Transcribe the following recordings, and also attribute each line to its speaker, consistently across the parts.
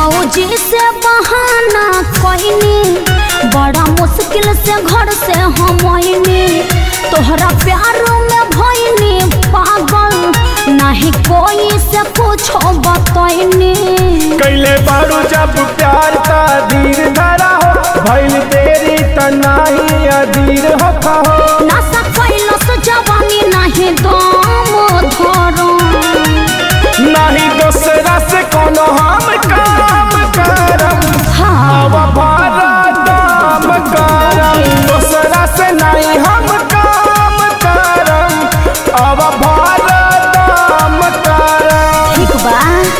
Speaker 1: भौजी से बहाना कहनी बड़ा मुश्किल से घर से हम आईनी तोहरा प्यार में भइनी पागल नहीं कोई से कुछो बतैनी
Speaker 2: कैले बारू जब प्यार का धीर धरा हो भइल तेरी तनाही अधीर हो कहो
Speaker 1: नशा कैलो से जवानी नहीं दम धरो
Speaker 2: नहीं दूसरा से कोनो हम काम करम
Speaker 1: हाँ
Speaker 2: अब भारत दाम करम दूसरा से नहीं हम काम करम अब भारत दाम करम
Speaker 1: ठीक बा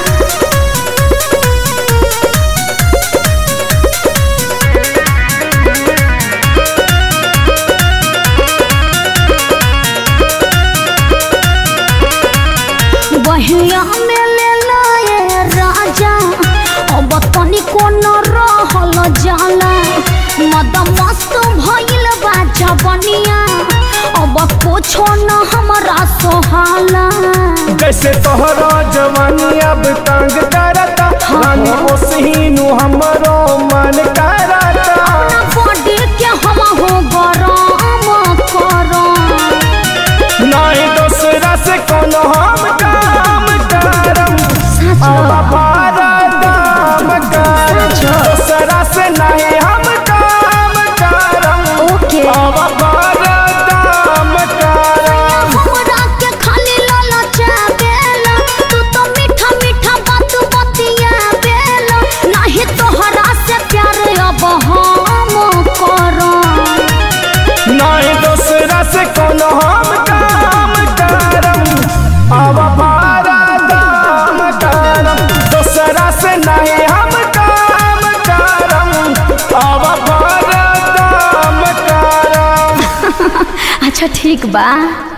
Speaker 1: बहिया में ले लाए राजा अब तनिको न रहल जाला मद मस्त भइल बा जवनिया अब कुछो न हमरा सोहाला
Speaker 2: जैसे तोहरा जवानी अब तंग करता रानी ओसहीनु हमरो मन करता
Speaker 1: अपना बॉडी के हम हो गरम करम
Speaker 2: नहीं दूसरा से कोनो हम काम करम अब भारत दाम करम दूसरा से नहीं हम काम करम
Speaker 1: ओके
Speaker 2: अब भारत दाम करम
Speaker 1: हमरा के खाली ललचा बेला तू तो मीठा मीठा बात बतिया बेला नहीं तोहरा से प्यार अब हम करम
Speaker 2: नहीं दूसरा से कोनो हम काम करम अब भारत दाम करम दूसरा से नहीं हम काम करम अब भारत दाम करम
Speaker 1: अच्छा ठीक बा